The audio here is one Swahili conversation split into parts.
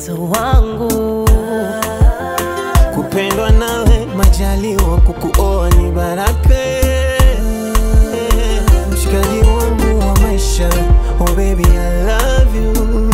mtoto wangu. kupendwa nawe majaliwa kukuoa ni baraka mshikaji wangu wa maisha oh baby I love you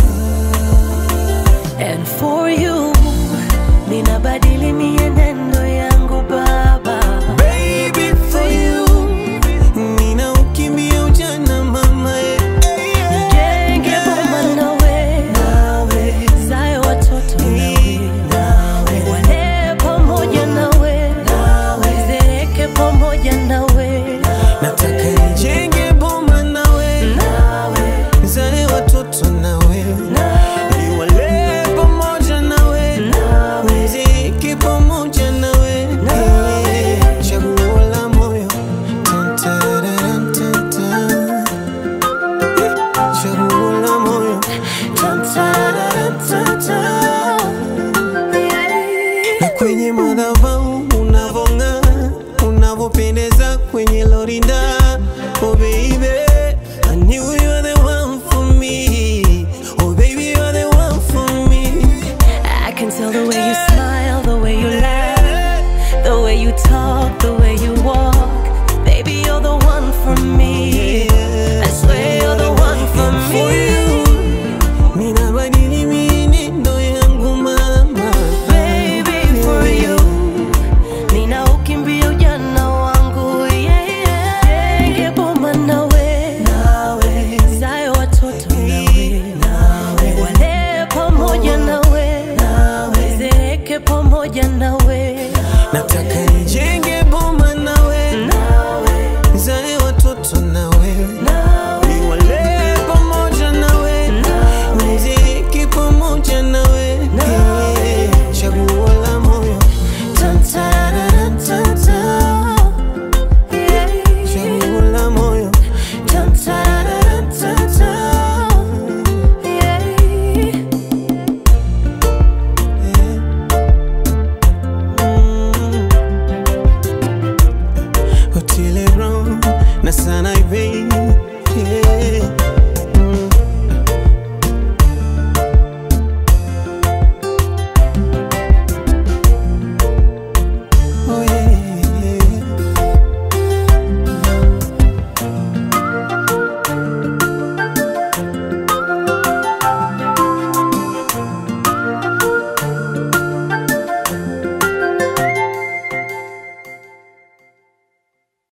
And for you, ninabadili mienendo yangu baba. baby for you nina ukimbia ujana mama eh, eh, eh. Jenge boma nawe, nawe. Zae watoto nawe, nawe. Walee pamoja nawe, nawe. Zeeke pamoja nawe, nataka nijenge boma nawe nawe. zae watoto nawe niwalee pamoja nawe mziki pamoja nawe chaguo la moyo Tan, tararam, tan, tan. Eh, chaguo la moyo Tan, tararam, tan, tan. na kwenye madhabahu unavong'aa unavopendeza kwenye lorinda oh baby I knew you were the one for me oh baby you're the one for me I can tell the way you smile, the way you laugh, the way you talk, the way you walk. Baby, you're the one for me. I swear you're the one for for me. you ninabadili